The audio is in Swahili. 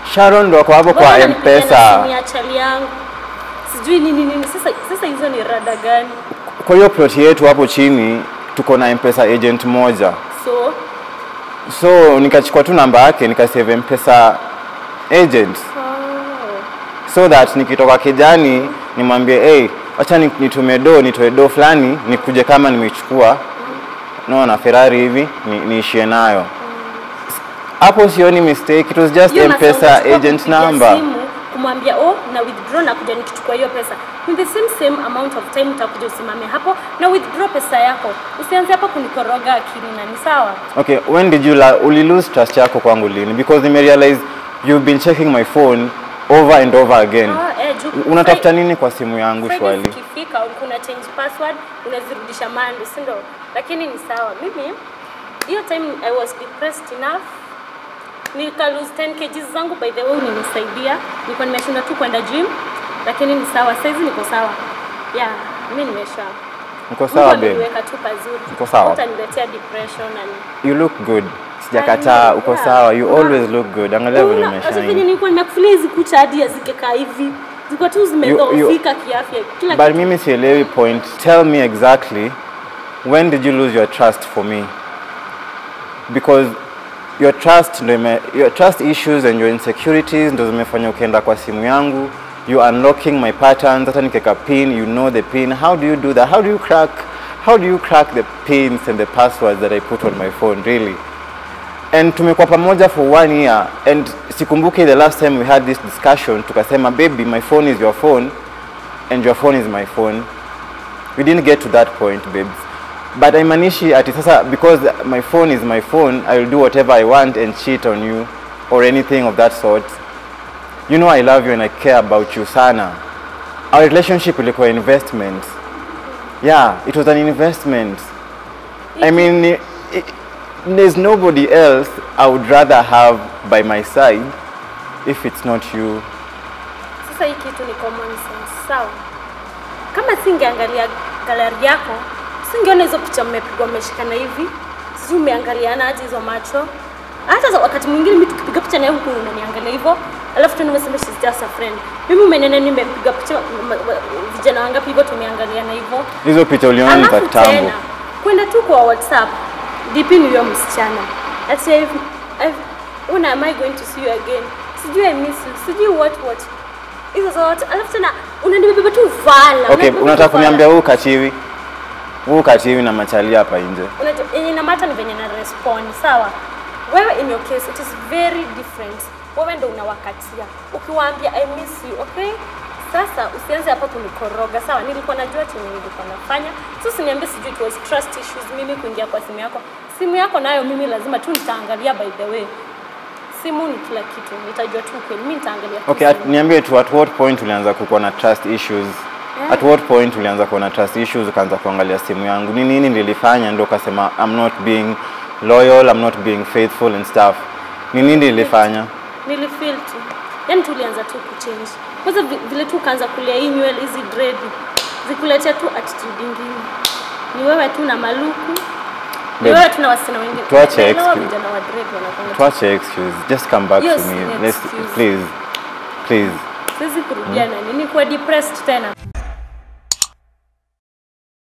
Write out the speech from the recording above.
Sharon ndo ako hapo Mbona kwa unanipigia na M-Pesa. simu ya chali yangu sijui nini nini sasa sasa hizo ni rada gani Kwa hiyo plot yetu hapo chini tuko na M-Pesa agent moja. so So nikachukua tu namba yake nikasave M-Pesa agent oh. so that nikitoka kijani nimwambie hey, acha ni- nitume do nitoe do fulani nikuje kama nimechukua naona Ferrari hivi ni, niishie nayo hapo sioni mistake it was just Hiyo masaa M-Pesa unachukua agent kumpigia number simu, kumwambia oh na withdraw na kuja nikichukua hiyo pesa in the same same amount of time utakuja usimame hapo na withdraw pesa yako usianze hapo kunikoroga akili na ni sawa Okay, when did you la uli lose trust yako kwangu lini? Because nime realize you've been checking my phone over and over again. Ah, eh, juu- Unatafuta nini kwa simu yangu Friday shwali? zikifika ulikuwa una change password unazirudisha mando si ndio lakini ni sawa mimi hiyo time i was depressed enough nika lose 10 kgs zangu by the way ulinisaidia nilikuwa nimeshinda tu kwenda gym lakini ni sawa saizi niko sawa yeah mimi nimesha Uko Mungu sawa babe? ameniweka tu pazuri Uko sawa? utaniletea depression and You look good. Sijakataa, uko Yeah. sawa. You always look good. Angalia vile Una- sasa venye umeshine. nilikuwa nimekufulia hizi kucha hadi hazikekaa hivi zilikuwa tu zimedhoofika kiafya kila But kitu. mimi sielewi point. Tell me exactly when did you lose your trust for me? Because your trust ndo ime, your trust issues and your insecurities ndo zimefanya ukienda kwa simu yangu you unlocking my patterns hata nikeka pin you know the pin how do you do that how do you crack how do you crack the pins and the passwords that I put on my phone really and tumekuwa pamoja for one year and sikumbuki the last time we had this discussion tukasema baby my phone is your phone and your phone is my phone we didn't get to that point babes but haimaanishi ati sasa because my phone is my phone i will do whatever i want and cheat on you or anything of that sort you know i love you and i care about you sana our relationship ilikuwa investment yeah it was an investment i mean i- i- there's nobody else i would rather have by my side if it's not you Sasa hii kitu ni common sense, sawa? Kama singeangalia galari yako, singeona hizo picha mmepigwa mmeshikana hivi, sijui umeangaliana aje hizo macho. Hata za- wakati mwingine mimi tukipiga picha naye huku unaniangalia hivyo, alafu tu nimesema she's just a friend. Mimi umenena nimepiga picha ma- ma- vijana wangapi hivyo tumeangaliana hivyo. hizo picha uliona ni za Alafu kitambo tena kwenda tu kwa WhatsApp DP ni huyo msichana ati I've, I've, when am I going to see you again? Sijui I miss you, sijui what what hizo zote, alafu tena unanibeba tu vala. Okay, unanibeba tu unataka vala. kuniambia huu kachiwi huu kachiwi na machali hapa nje. Unajua, yenye inamata ni venye na respond sawa. Wewe in your case it is very different. Wewe ndo unawakatia ukiwaambia I miss you, okay? Sasa usianze hapa kunikoroga sawa. Nilikuwa najua chenye nilikuwa nafanya, so usiniambie sijui it was trust issues, mimi kuingia kwa simu yako. Simu yako nayo mimi lazima tu nitaangalia, by the way. Simu ni kila kitu, nitajua tu kweli, mimi nitaangalia. tu Okay, at, simu. niambie tu at what point ulianza kukuwa na trust issues? At what point ulianza kuwa na trust issues ukaanza kuangalia simu yangu? Ni nini nilifanya ndo ukasema I'm not being loyal, I'm not being faithful and stuff? Ni nini nilifanya? nilifeel tu yani tulianza tu kuchange kwanza vi- vile tu ukaanza kulia hii nywele hizi dread zikuletea tu attitude ingine ni wewe tu na maluku ni Babe, wewe tu na wasichana wengine tuache Naelewa excuse. vijana wa dread wanakuanga tu- Tuache excuse. Just come back Yes, to me. yes, Let's excuse. please. Please. siwezi kurudia na nini kuwa depressed tena